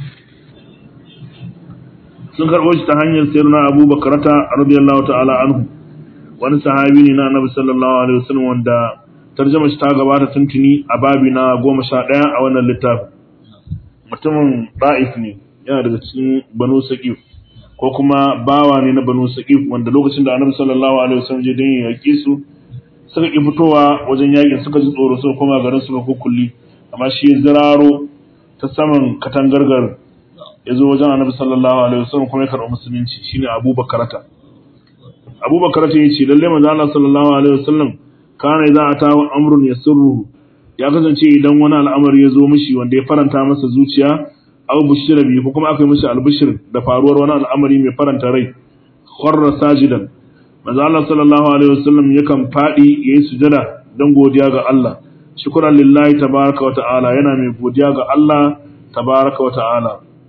sun karɓo shi ta hanyar sayyidina abu bakarata radiyallahu ta'ala anhu wani sahabi ne na annabi sallallahu alaihi wasallam wanda tarjama shi ta gabata tuntuni a babi na goma sha ɗaya a wannan littafin mutumin ɗa'if ne yana daga cikin banu saqif ko kuma bawa ne na banu saqif wanda lokacin da annabi sallallahu alaihi wasallam je dan yaki su suka ki fitowa wajen yakin suka ji tsoro suka koma garin suka kukulli amma shi ziraro ta saman katangargar ya zo wajen annabi sallallahu alaihi wasallam kuma ya karɓi musulunci shine abubakar ta abubakar ta yace lalle manzo Allah sallallahu alaihi wasallam kana idza ata amrun yasurru ya kasance idan wani al'amari ya zo mishi wanda ya faranta masa zuciya aw bushira bi ko kuma aka yi mishi albishir da faruwar wani al'amari mai faranta rai kharra sajidan manzo Allah sallallahu alaihi wasallam yakan fadi yayi sujada dan godiya ga Allah shukran lillahi tabaaraka wa ta'ala yana mai godiya ga Allah tabaaraka wa ta'ala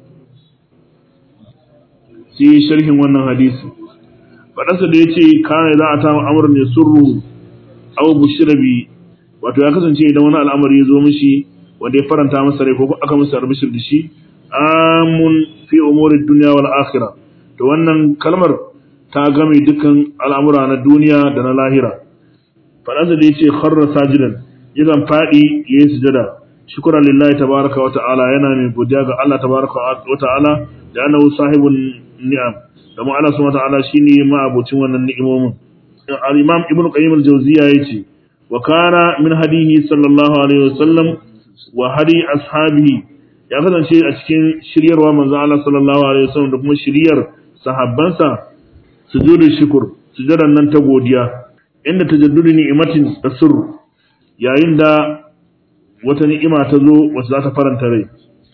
sai sharhin wannan hadisi fadansa da yace kana za a ta amrun ne surru aw bushira bi wato ya kasance idan wani al'amari ya zo mishi wanda ya faranta masa rai ko aka masa albishir da shi amun fi umuri dunya wal akhirah to wannan kalmar ta game dukkan al'amura na duniya da na lahira fadansa da yace kharra sajidan yakan fadi yayin sujada shukran lillahi tabaaraka wa ta'ala yana mai godiya ga Allah tabaaraka wa ta'ala da annahu sahibun ni'am da mu Allah subhanahu wa ta'ala shine ma abocin wannan ni'imomin al-imam ibnu qayyim al-jawziya yace wa kana min hadihi sallallahu alaihi wasallam wa hadi ashabihi ya kasance a cikin shiryarwa manzo Allah sallallahu alaihi wasallam da kuma shiryar sahabbansa sujudul shukr sujudan nan ta godiya inda tajaddudu ni'matin tasur yayin da wata ni'ima ta zo wacce za ta faranta rai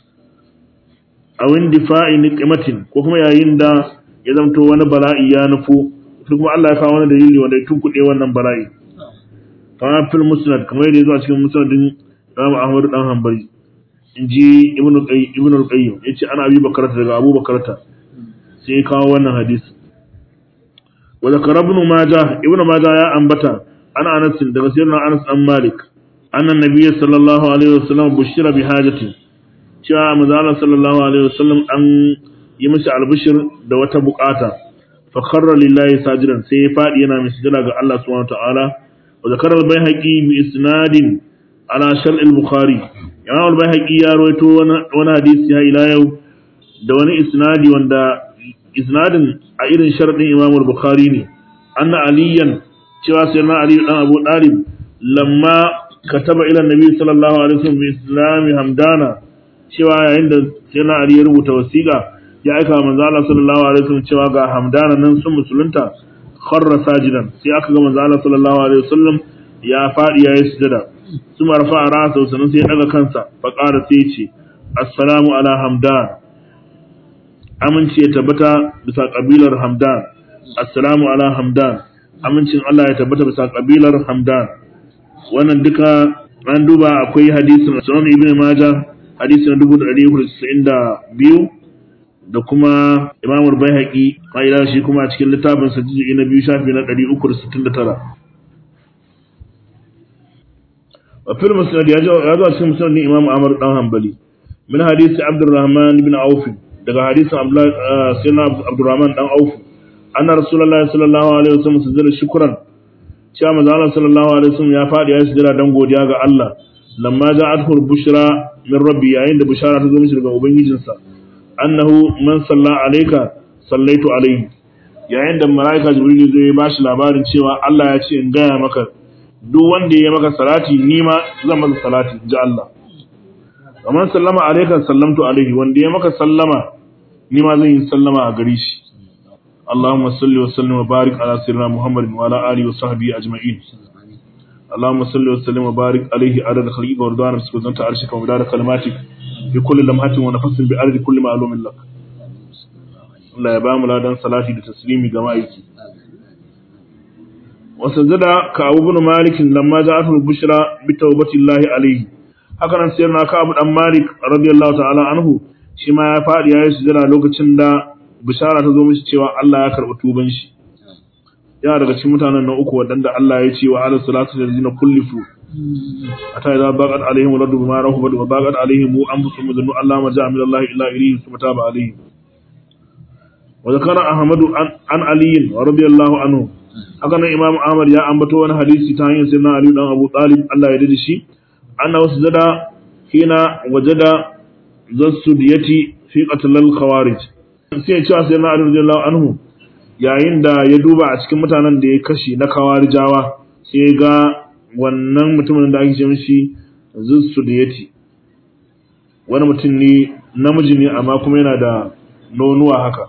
a wani difa'i ni'matin ko kuma yayin da ya zamto wani bala'i ya nufo sai kuma Allah ya kawo wani dalili wanda ya tunkuɗe wannan bala'i kama fil musnad kamar yadda ya zo a cikin musnadin Imam Ahmad dan Hanbali in ji Ibn Qayyim Ibn al-Qayyim yace ana Abi Bakrata daga Abu Bakrata sai ya kawo wannan hadisi wa zakara Ibn Majah Ibn Majah ya ambata ana Anas daga sayyidina Anas an Malik annan nabiyyi sallallahu alaihi wasallam bushira bi hajati cewa manzo Allah sallallahu alaihi wasallam an yi masa albishir da wata bukata fa kharra lillahi sajidan sai ya fadi yana mai sujada ga Allah subhanahu wa ta'ala وذكر البيهقي بإسناد على شرع البخاري يعني البيهقي يا رويتو وانا حديث هاي لا يو da wani isnadi wanda isnadin a irin sharadin Imam Bukhari ne anna aliyan cewa sai na Ali dan Abu Talib lamma kataba ila Nabi sallallahu alaihi wasallam bi islami hamdana cewa yayin da sai na Ali ya rubuta wasiƙa ya aika manzo Allah sallallahu alaihi wasallam cewa ga hamdana nan sun musulunta kharra sajidan sai aka ga manzo Allah sallallahu alaihi wasallam ya fadi yayi sujada suma rafa ra'sa sannan sai ya daga kansa fa qara sai ya ce assalamu ala hamdan aminci ya tabbata bisa kabilar hamdan assalamu ala hamdan amincin Allah ya tabbata bisa kabilar hamdan wannan duka an duba akwai hadisin sunan ibn majah hadisin 1492 da kuma Imam Al-Baihaqi kaida shi kuma a cikin littafin sa juz'i na biyu shafi na 369 wa fil musnad ya zo ya zo cikin musnad ni Imam Ahmad dan Hanbali min hadisi Abdurrahman ibn Auf daga hadisin Abdullah sayyidina Abdurrahman dan Auf anna Rasulullahi sallallahu alaihi wasallam sujada shukran cewa manzo Allah sallallahu alaihi wasallam ya fadi ya sujada dan godiya ga Allah lamma ja'athu bushra min rabbi yayin da bushara ta zo mishi daga ubangijinsa annahu man salla alayka sallaitu alayhi yayin da malaika jibril zai ya bashi labarin cewa Allah ya ce in gaya maka duk wanda ya maka salati ni ma zan masa salati ji Allah man sallama alayka sallamtu alayhi wanda ya maka sallama ni ma zan yi sallama a gare shi Allahumma salli wa sallim wa barik ala sayyidina Muhammadin wa ala alihi wa sahbihi ajma'in اللهم صل وسلم وبارك عليه عدد خلقك ورضوان نفسك وزنة عرشك ومدار كلماتك بكل لمحة ونفس بعدد كل معلوم لك Allah ya ba mu ladan salati da taslimi ga ma'aiki. Wasu zada ka abu bin malikin lamma za a bushra bi taubatillahi alaihi. Haka nan sayar na ka abu dan malik radiyallahu ta'ala anhu shi ma ya faɗi ya yi sujada lokacin da bishara ta zo mishi cewa Allah ya karɓi tuban shi. yana daga cikin mutanen na uku waɗanda Allah ya ce wa ala salatu da zina kullifu ata idza baqat alaihim radu bima rahubat wa baqat alaihim anfusuhum dhannu Allah ma ja'a min Allah illa ilayhi thumma taba alaihim wa zakara ahmadu an ali radiyallahu anhu haka nan imam ahmad ya ambato wani hadisi ta hanyar sayyidina ali dan abu talib Allah ya dade shi anna wasjada hina wajada zasudiyati fi qatl al khawarij sai ya cewa sai na Ali radiyallahu anhu yayin da ya duba a cikin mutanen da ya kashe na kawarijawa sai ya ga wannan mutumin da ake ce mishi Zussudiyati wani mutum ne namiji ne amma kuma yana da nonuwa haka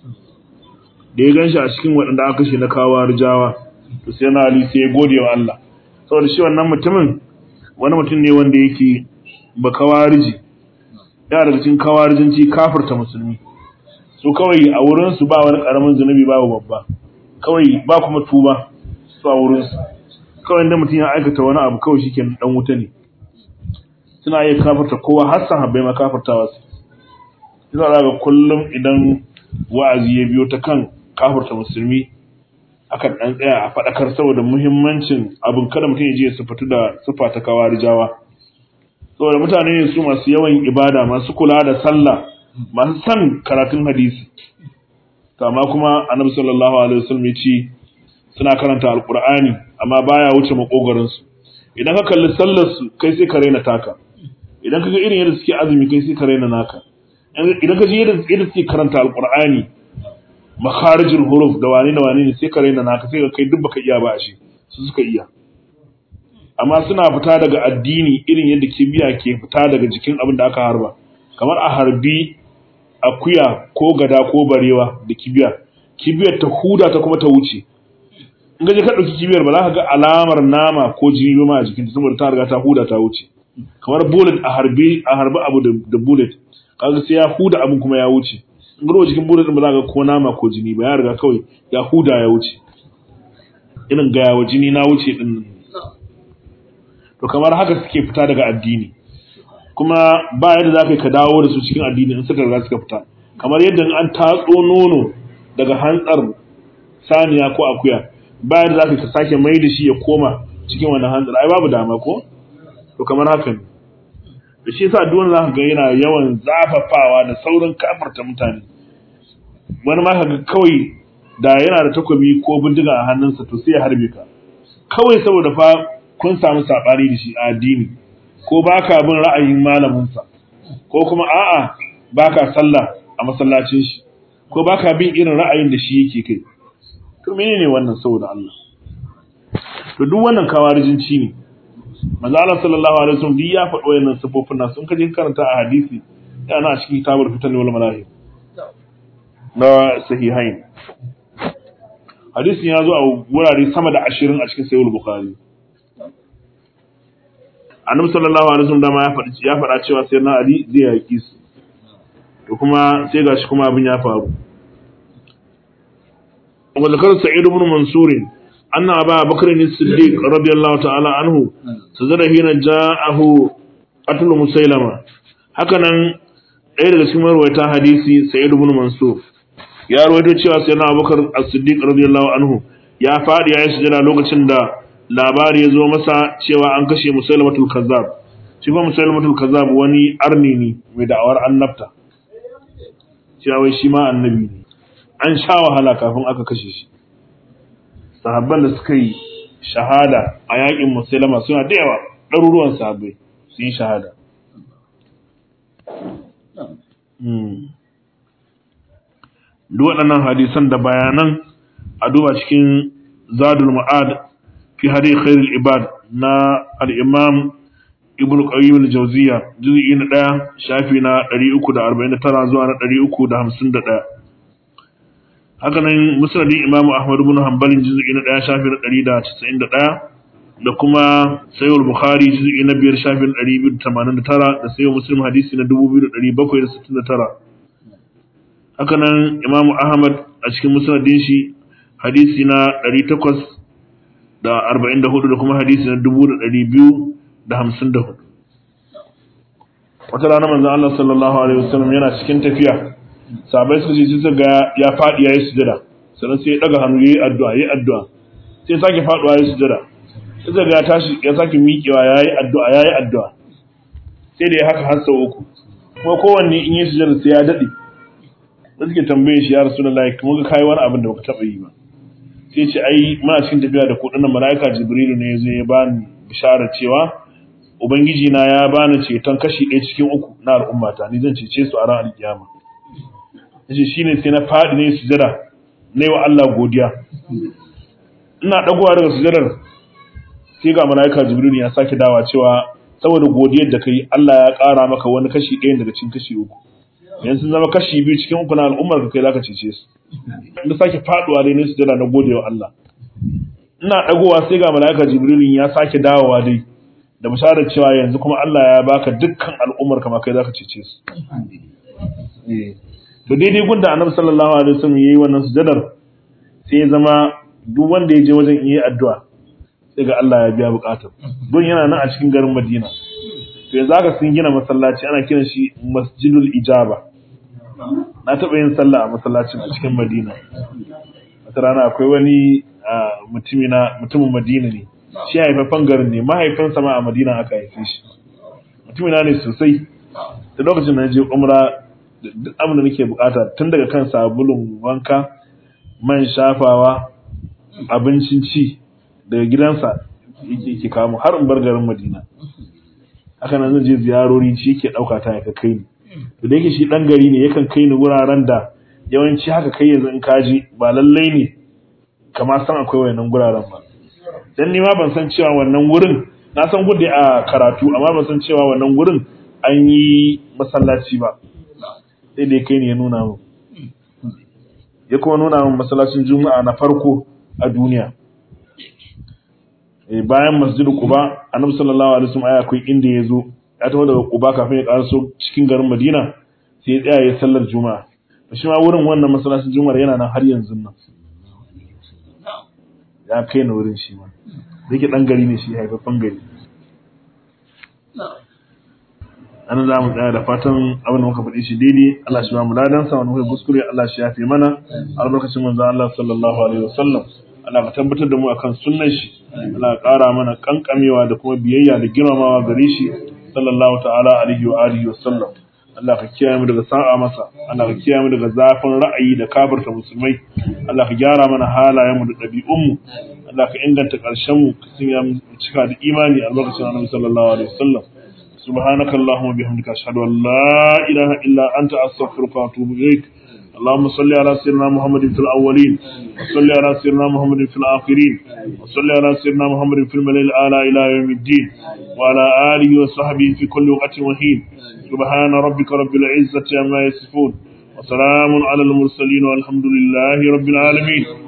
da ya ganshi a cikin waɗanda aka kashe na kawarijawa to sai na Ali sai ya gode wa Allah saboda shi wannan mutumin wani mutum ne wanda yake ba kawariji ya daga cikin kawarijinci kafirta musulmi su kawai a wurinsu ba wani karamin zunubi babu babba kawai ba kuma tuba su a wurinsu kawai da mutum ya aikata wani abu kawai shike dan wuta ne suna iya kafirta kowa har sahabbai ma kafirtawa su ina ga kullum idan wa'azi ya biyo ta kan kafirta musulmi akan dan tsaya a fadakar saboda muhimmancin abin kada mutum ya je ya sufatu da sufa ta kawarijawa saboda mutane ne su masu yawan ibada masu kula da sallah masu san karatun hadisi to amma kuma annabi sallallahu alaihi wasallam ya ce suna karanta alqur'ani amma baya wuce makogarin su idan ka kalli sallar su kai sai ka raina taka idan ka ga irin yadda suke azumi kai sai ka raina naka idan ka ji yadda yadda suke karanta alqur'ani makharijul huruf da wani da wani ne sai ka raina naka sai ka kai duk baka iya ba a shi su suka iya amma suna fita daga addini irin yadda kibiya ke fita daga jikin abin da aka harba kamar a harbi akuya ko gada ko barewa da kibiya kibiyar ta huda ta kuma ta wuce in ga je ka dauki kibiyar ba za ka ga alamar nama ko jini ba ma a jikinta saboda ta riga ta huda ta wuce kamar bullet a harbi a harbi abu da bullet kaga sai ya huda abin kuma ya wuce in ga jikin bullet din ba za ka ga ko nama ko jini ba ya riga kawai ya huda ya wuce irin ga yawa jini na wuce din to kamar haka suke fita daga addini kuma ba yadda za ka yi ka dawo da su cikin addini in suka riga suka fita kamar yadda an tatso nono daga hantsar saniya ko akuya ba yadda za ka ka sake mai da shi ya koma cikin wannan hantsar ai babu dama ko to kamar haka ne da shi yasa duk wanda za ka ga yana yawan zafafawa da saurin kafarta mutane wani ma ka ga kawai da yana da takobi ko bindiga a hannunsa to sai ya harbe ka kawai saboda fa kun samu saɓani da shi a addini ko ba ka bin ra'ayin malaminsa ko kuma a'a ba ka sallah a masallacin shi ko ba ka bin irin ra'ayin da shi yake kai to menene wannan saboda Allah to duk wannan kawarijinci ne manzo Allah sallallahu alaihi wasallam duk ya faɗo wayannan sifofin nan sun kaje karanta a hadisi yana a cikin kitabul fitan wal malahib na sahihain hadisin ya zo a wurare sama da ashirin a cikin sayyid bukhari annabi sallallahu alaihi wasallam dama ya faɗi ya faɗa cewa sai na ali zai yaki su to kuma sai gashi kuma abin ya faru wa zakar sa'id ibn mansur anna aba bakr as-siddiq radiyallahu ta'ala anhu sajada hina ja'ahu qatl musailama haka nan ɗaya daga cikin marwayata hadisi sa'id ibn mansur ya rawaito cewa sai na abubakar as-siddiq radiyallahu anhu ya faɗi ya yi sujada lokacin da labari ya zo masa cewa an kashe musailamatul kazzab shi kuma musailamatul kazzab wani arni ne mai da'awar annabta cewa wai shi ma annabi ne an sha wahala kafin aka kashe shi sahabban da suka yi shahada a yakin musailama suna da yawa ɗaruruwan sahabbai sun yi shahada duk waɗannan hadisan da bayanan a duba cikin zadul ma'ad fi hadi khairul ibad na al-imam ibn qayyim al-jawziyya juz'i na 1 shafi na 349 zuwa na 351 haka nan musnadin imam ahmad ibn hanbal juz'i na 1 shafi na 191 da kuma sayyid bukhari juz'i na 5 shafi na 289 da sayyid muslim hadisi na 2769 haka nan imam ahmad a cikin musnadin shi hadisi na 800 da arba'in da hudu da kuma hadisi na dubu da ɗari biyu da hamsin da hudu wata rana manzan Allah sallallahu alaihi wasallam yana cikin tafiya sabai suka ce suka ga ya faɗi yayi sujada sannan sai ya daga hannu yayi addu'a yayi addu'a sai sake faɗuwa yayi sujada sai ga ya tashi ya sake miƙewa yayi addu'a yayi addu'a sai da ya haka har sau uku kuma kowanne in yi sujada sai ya daɗe da suke tambaye shi ya rasulullahi kuma ga kai wani abin da baka taɓa yi ba sai ce ai muna cikin tafiya da kudin mala'ika jibrilu ne yazo ya bani bisharar cewa ubangiji na ya bani ceton kashi ɗaya cikin uku na al'ummata ni zan cece su a ran alkiyama yace shine sai na fadi ne sujada nayi wa Allah godiya ina dagowa daga sujadar sai ga malaika jibril ya sake dawa cewa saboda godiyar da kai Allah ya ƙara maka wani kashi ɗaya daga cikin kashi uku yanzu sun zama kashi biyu cikin uku na al'ummar ka kai zaka cece su da sake faduwa dai ne sujada na godewa Allah ina dagowa sai ga malaika jibril ya sake dawowa dai da bisharar cewa yanzu kuma Allah ya baka dukkan al'ummar ka ma kai zaka cece su to daidai gunda annabi sallallahu alaihi wasallam yayi wannan sujadar sai ya zama duk wanda ya je wajen yi addu'a sai ga Allah ya biya bukatar don yana nan a cikin garin Madina to yanzu aka sun gina masallaci ana kiran shi Masjidul Ijaba na taɓa yin sallah a masallacin a cikin Madina wata rana akwai wani mutumina mutumin Madina ne shi haifafan garin ne mahaifinsa ma a Madina aka haife shi mutumina ne sosai da lokacin da na je umra duk abin da nake bukata tun daga kan sabulun wanka man shafawa abincin ci daga gidansa yake ke kamo har in bar garin Madina haka nan zan je ziyarori ci yake dauka ta ya kai ni to da yake shi dan gari ne yakan kai ni wuraren da yawanci haka kai yanzu in kaji ba lallai ne kamar san akwai wayannan guraren ba dan ni ma ban san cewa wannan wurin na san gudu a karatu amma ban san cewa wannan wurin an yi masallaci ba sai da kai ne ya nuna min ya kuma nuna min masallacin juma'a na farko a duniya bayan masjidu quba annabi sallallahu alaihi wasallam akwai inda ya zo ya taho daga quba kafin ya karaso cikin garin madina sai ya tsaya ya sallar juma'a shi ma wurin wannan masallacin juma'ar yana nan har yanzu nan ya kai na wurin shi ma da yake dan gari ne shi haifaffen gari an za mu tsaya da fatan abin da muka faɗi shi daidai Allah shi ba mu ladan sa wani muka kuskure Allah shi ya fi mana albarkacin manzon Allah sallallahu alaihi wasallam Allah ka tabbatar da mu akan sunnan shi Allah ka ƙara mana kankamewa da kuma biyayya da girmamawa gare shi sallallahu ta'ala alaihi wa alihi wasallam Allah ka kiyaye mu daga sa'a masa Allah ka kiyaye mu daga zafin ra'ayi da kafirta musulmai Allah ka gyara mana halayen mu da ɗabi'un mu Allah ka inganta ƙarshen mu ka sanya mu cika da imani albarkacin Annabi sallallahu alaihi wasallam سبحانك اللهم وبحمدك أشهد أن لا إله إلا أنت أستغفرك وأتوب إليك اللهم صل على سيدنا محمد في الأولين وصل على سيدنا محمد في الآخرين وصل على سيدنا محمد في الملل الأعلى إلى يوم الدين وعلى آله وصحبه في كل وقت وحين سبحان ربك رب العزة عما يصفون وسلام على المرسلين والحمد لله رب العالمين